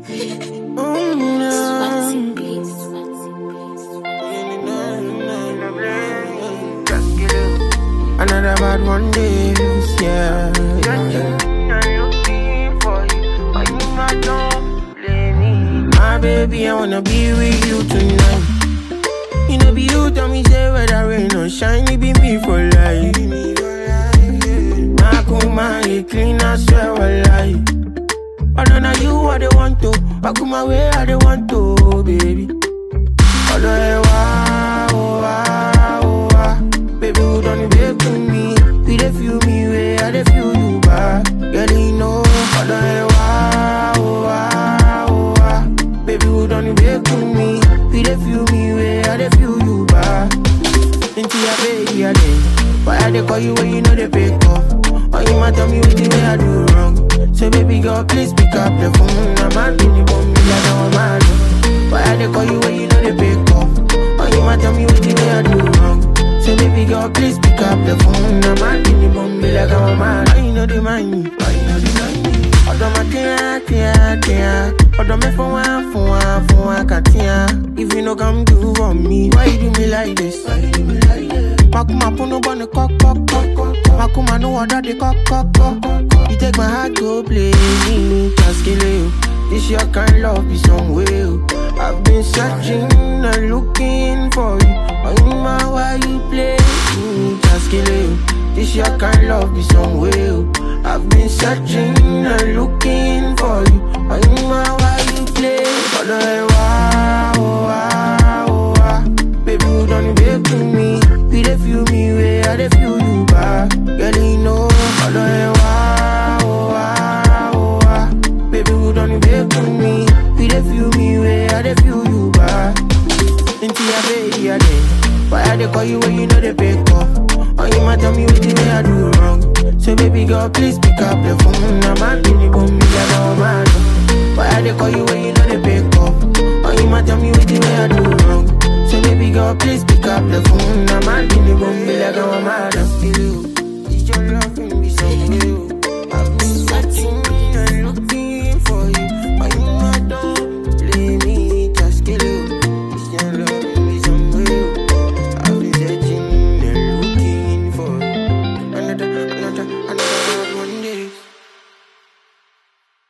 Another bad one day, yeah. My baby, I wanna be with you tonight. You know, be you tell me, say whether rain or shine, it be me for life. My kuma, you clean, I swear, I lie. But then now you are the one to, I come my way, I the want to, baby. Although I wow, wow, wow, baby, you don't even to me. We dey feel me, way I dey feel you back. Girl, you know, although I wow, wow, wow, baby, you don't even to me. We dey feel me, way I dey feel you back. Into your baby, I dey. Why I dey call you when you know they pick up? Or you might tell me what the way I do wrong. So baby girl, please pick up the phone. I'm out in the bomb, like I'm mad. Why I dey call you when you know they pick up? Or you might tell me what the way I do wrong. So baby girl, please pick up the phone. I'm out in the bomb, like I'm mad. Why you know they mind me? Why you know they mind me? Ọ̀dọ̀ máa tíá tíá tíá ọ̀dọ̀ mẹ́fọ́ wá fún wa fún wa kàtíá. If you no come do for me, why you do me like this? Why you do me like this? Makuma punu bọ́ni kọ́kọ́kọ́. Makuma no ọ̀dọ́ di kọ́kọ́kọ́. You take my heart go play me, Taskele o. This your kind love be some way o. I've been searching and looking for you. Oyinma why you play me, Taskele o. This your kind love be some way o. I've been searching and looking for you. Oyinma why you play? Ọ̀dọ̀ ẹ wá o wá o wá. Baby, you don't even to me. We dey feel me way, I dey feel you back. Girl, you know, ọ̀dọ̀ ẹ wá o wá o wá. Baby, you don't even to me. We dey feel me way, I dey feel you back. Into your baby, I dey. Why I dey call you when you know they pick up? Or you might tell me what the way I do wrong. So baby girl, please pick up the phone. I'm out in the bomb, like I'm mad. Why I dey call you when you know they pick up? Or you might tell me what the way I do wrong. So baby girl, please pick up the phone. I'm out in the bomb, like I'm mad.